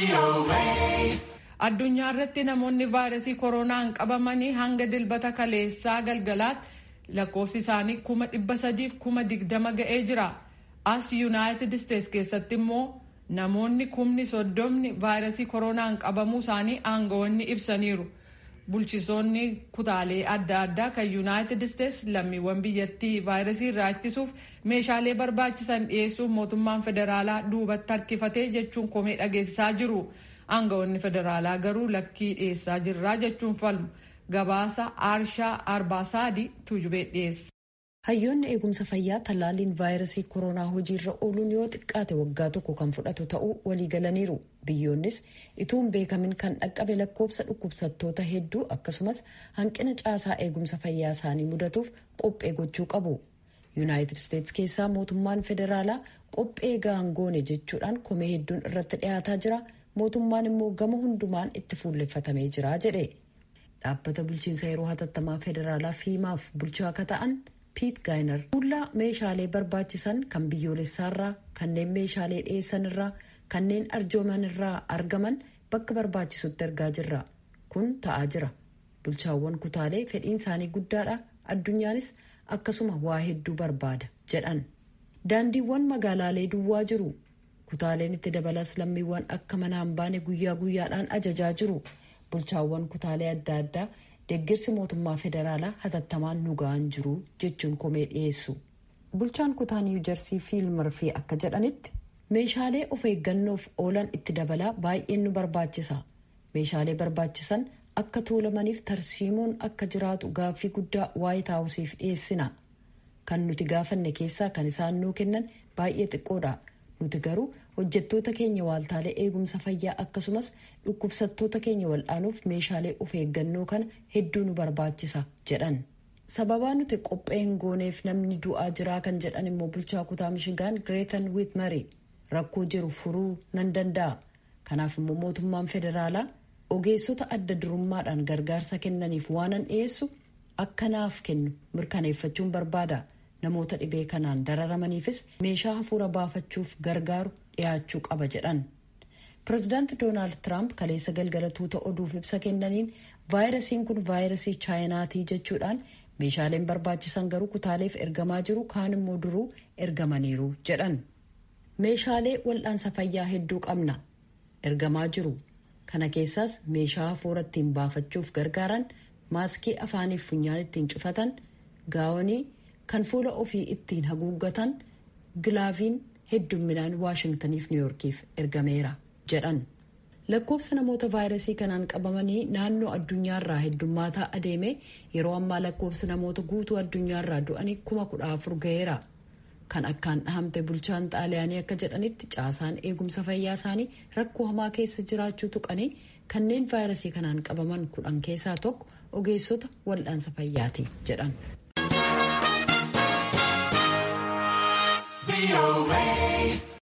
Addunyaa irratti namoonni vaayirasii koronaan qabamanii hanga dilbata kaleessaa galgalaatti lakkoofsi isaanii kuma dhibba sadiif kuma digdama ga'ee jira. As Yuunaayitid Isteets keessatti immoo namoonni kumni soddomni vaayirasii koronaan qabamuu isaanii aangawoonni ibsaniiru. Bulchitoonni kutaalee adda addaa kan Yuunaayitid Isteets lammiiwwan biyyattii vaayirasii irraa ittisuuf meeshaalee barbaachisan dhiyeessuuf mootummaan federaalaa duubatti harkifatee jechuun komee dhageessisaa jiru. Aangawoonni federaalaa garuu lakkii dhiyeessaa jirraa jechuun falmu. Gabaasa Aarshaa Arbaasaadii Tuujubee dhiyeessa. Hayyoonni eegumsa fayyaa tallaalliin vaayirasii koronaa hojiirra ooluun yoo xiqqaate waggaa tokko kan fudhatu ta'uu walii galaniiru. Biyyoonnis ituu hin beekamin kan dhaqqabe lakkoofsa dhukkubsattoota hedduu akkasumas hanqina caasaa eegumsa fayyaa isaanii mudatuuf qophee gochuu qabu. Yuunaayitid Isteets keessaa mootummaan federaalaa qophee gaangoone jechuudhaan komee hedduun irratti dhiyaataa jira. Mootummaan immoo gama hundumaan itti fuulleffatamee jira jedhe. Dhaabbata bulchiinsa yeroo hatattamaa federaalaa fiimaaf bulchaa akka ta'an piit gaayinar fuullaa meeshaalee barbaachisan kan biyyoolessaarraa kanneen meeshaalee dhiyeessan irraa kanneen arjooman irraa argaman bakka barbaachisutti ergaa jirra kun ta'aa jira bulchaawwan kutaalee fedhiin isaanii guddaadha addunyaanis akkasuma waa hedduu barbaada jedhan daandiiwwan magaalaalee duwwaa jiru kutaaleen itti dabalas lammiiwwan akka mana hin baane guyyaa guyyaadhaan ajajaa jiru bulchaawwan kutaalee adda addaa deeggarsi mootummaa federaalaa hatattamaan nu ga'an jiru jechuun komee dhiyeessu. Bulchaan kutaa niiwu jarsii fiilmarfii akka jedhanitti meeshaalee of eeggannoof oolan itti dabalaa baay'een nu barbaachisa. Meeshaalee barbaachisan akka tuulamaniif tarsiimoon akka jiraatu gaaffii guddaa waayit haawusiif dhiyeessina. Kan nuti gaafanne keessaa kan isaan nuu kennan baay'ee xiqqoodha. Nuti garuu hojjettoota keenya waaltaalee eegumsa fayyaa akkasumas dhukkubsattoota keenya wal'aanuuf meeshaalee of eeggannoo kana hedduu nu barbaachisa jedhan. Sababaa nuti qophee hin gooneef namni du'aa jiraa kan jedhan immoo bulchaa kutaa Mishigaan Gireetan Wiitmari rakkoo jiru furuu nan danda'a. Kanaaf immoo mootummaan federaalaa ogeessota adda durummaadhaan gargaarsa kennaniif waanan dhiyeessu akka naaf kennu mirkaneeffachuun barbaada. namoota dhibee kanaan dararamaniifis meeshaa hafuura baafachuuf gargaaru dhiyaachuu qaba jedhan. Pireezidaanti Doonaald Tiraamp kaleessa galgala tuuta oduuf ibsa kennaniin vaayirasiin kun vaayirasii chaayinaatii jechuudhaan meeshaaleen barbaachisan garuu kutaaleef ergamaa jiru kaan immoo duruu ergamaniiru jedhan. Meeshaalee wal'aansa fayyaa hedduu qabna. Ergamaa jiru. Kana keessaas meeshaa hafuura ittiin baafachuuf gargaaran, maaskii afaaniif funyaan ittiin cufatan, gaawonii kan fuula ofii ittiin haguuggatan gilaaviin heddumminaan waashingtaniif niwyoorkiif ergameera jedhan lakkoofsa namoota vaayirasii kanaan qabamanii naannoo addunyaarraa heddummaataa adeeme yeroo ammaa lakkoofsa namoota guutuu addunyaarraa du'anii kuma kudha afur ga'eera kan akkaan dhahamte bulchaan xaaliyaanii akka jedhanitti caasaan eegumsa fayyaa isaanii rakkoo hamaa keessa jiraachuu tuqanii kanneen vaayirasii kanaan qabaman kudhan keessaa tokko ogeessota wal'aansa fayyaati jedhan. VOA.